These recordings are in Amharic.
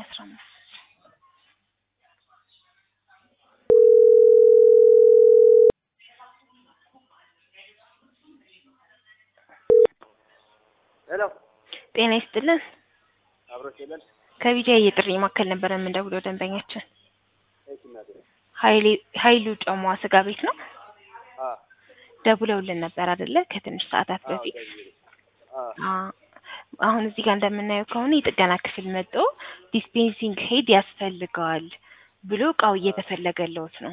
አስራ አምስት ሄሎ ጤና ይስጥልን። አብሮሽ የለን ከቢጃ የጥሪ ማዕከል ነበር የምንደውለው ደንበኛችን እሺ እናቴ ኃይሌ ኃይሉ ጨሟ ስጋ ቤት ነው። አ ደውለውልን ነበር አይደለ? ከትንሽ ሰዓታት አዎ በፊት ደውዬ አ አ አሁን እዚህ ጋር እንደምናየው ከሆነ የጥገና ክፍል መጥቶ ዲስፔንሲንግ ሄድ ያስፈልገዋል ብሎ እቃው እየተፈለገለውት ነው።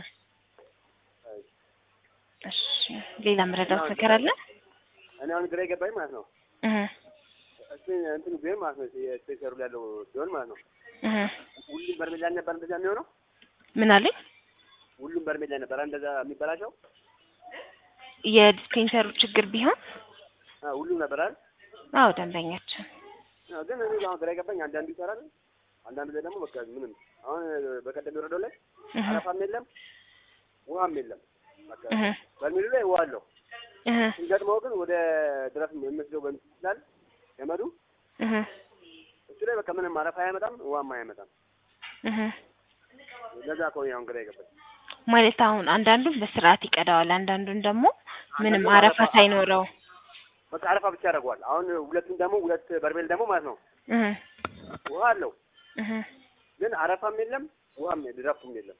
እሺ ሌላ መረዳት ነገር አለ? እኔ አሁን ግራ የገባኝ ማለት ነው እህ እሱ እንትኑ ቢሆን ማለት ነው የስፔሰሩ ላይ ያለው ቢሆን ማለት ነው እህ ሁሉም በርሜል ላይ ነበር እንደዛ የሚሆነው ምን አለኝ? ሁሉም በርሜል ላይ ነበር እንደዛ የሚበላሸው የዲስፔንሰሩ ችግር ቢሆን አ ሁሉም ነበር አይደል አዎ ደንበኛችን አዎ፣ ግን እኔ አሁን ግራ የገባኝ አንዳንዱ ይሰራል አንዳንዱ ላይ ደግሞ በቃ ምንም አሁን በቀደም የወረደው ላይ እህ አረፋም የለም ውሃም የለም በቃ እህ በርሜሉ ላይ ውሃ አለው እህ ስንገጥመው ግን ወደ ድረስ የሚወስደው በምስል ስላል ገመዱ እህ እሱ ላይ በቃ ምንም አረፋ አያመጣም ውሃም አያመጣም እህ ለዛ ከሆነ አሁን ግራ የገባኝ ማለት አሁን አንዳንዱን በስርዓት ይቀዳዋል፣ አንዳንዱን ደግሞ ምንም አንዳንዱ አረፋ አረፋ- ሳይኖረው በቃ አረፋ ብቻ ያደርገዋል አሁን ሁለቱም ደግሞ ሁለት በርሜል ደግሞ ማለት ነው እህ ውሃ አለው እህ ግን አረፋም የለም ውሃም ድረፍቱም የለም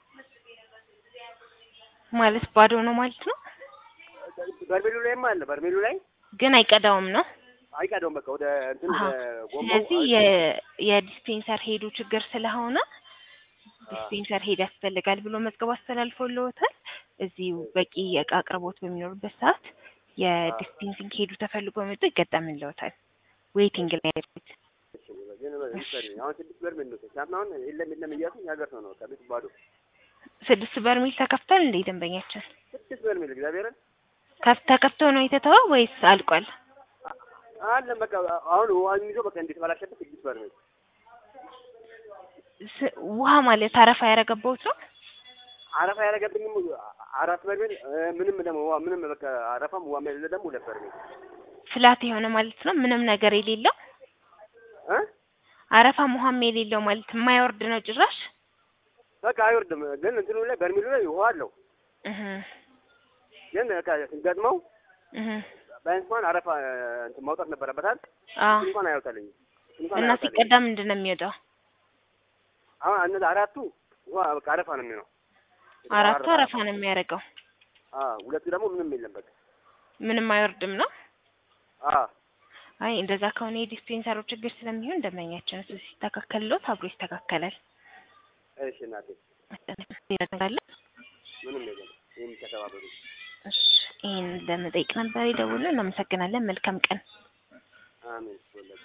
ማለት ባዶ ነው ማለት ነው፣ በርሜሉ ላይማ አለ በርሜሉ ላይ ግን አይቀዳውም ነው። አይቀደውም በቃ ወደ እንትን አሀ። ወደ ጎማው ስለዚህ የ- የዲስፔንሰር ሄዱ ችግር ስለሆነ ዲስፔንሰር ሄድ ያስፈልጋል ብሎ መዝገብ አስተላልፎልዎታል። እዚሁ በቂ የእቃ አቅርቦት በሚኖርበት ሰዓት የዲስፔንሲንግ ሄዱ ተፈልጎ መጥቶ ይገጠምልዎታል። ዌይቲንግ ላይ ያሉት ግን ይሰሪ አሁን ስድስት በርሜል ነው ትናንትና አሁን የለም የለም እያሉ ያገር ነው ነው ከቤት ባዶ ስድስት በርሜል ተከፍቷል እንዴ ደንበኛችን? ስድስት በርሜል እግዚአብሔርን ከፍ ተከፍቶ ነው የተተወው ወይስ አልቋል? አለ በቃ አሁን ውሃ የሚይዘው በቃ እንዴት ባላሸበት ስድስት በርሜል ስ- ውሃ ማለት አረፋ ያረገባውት ነው። አረፋ ያደረገብኝም አራት በርሜል እ፣ ምንም ደግሞ ውሃ ምንም በቃ አረፋም ውሃ የሌለ ደግሞ ሁለት በርሜል ፍላት የሆነ ማለት ነው። ምንም ነገር የሌለው እ አረፋም ውሃም የሌለው ማለት የማይወርድ ነው ጭራሽ። በቃ አይወርድም ግን እንትኑ ላይ በርሜሉ ላይ ውሃ አለው እህ ግን በቃ ስንገጥመው እህ ቢያንስ እንኳን አረፋ እ፣ እንትን ማውጣት ነበረበታል አዎ እሱ እንኳን አያወጣልኝም እሱ እንኳን እና አያወጣልኝም ሲቀዳ ምንድን ነው የሚወጣው? አሁን እነዛ አራቱ ውሃ በቃ አረፋ ነው የሚሆነው አራቱ አረፋ ነው የሚያደርገው። አ ሁለቱ ደግሞ ምንም የለም በቃ ምንም አይወርድም ነው። አ አይ እንደዛ ከሆነ የዲስፔንሰሩ ችግር ስለሚሆን ደንበኛችን እሱ ሲስተካከልሎት አብሮ ይስተካከላል። እሺ እናቴ ይረዳል። ምንም የለም ይሄን ተተባበሩ እሺ ይሄን ለመጠየቅ ነበር የደወልነው። እናመሰግናለን። መልካም ቀን። አሜን ወላሂ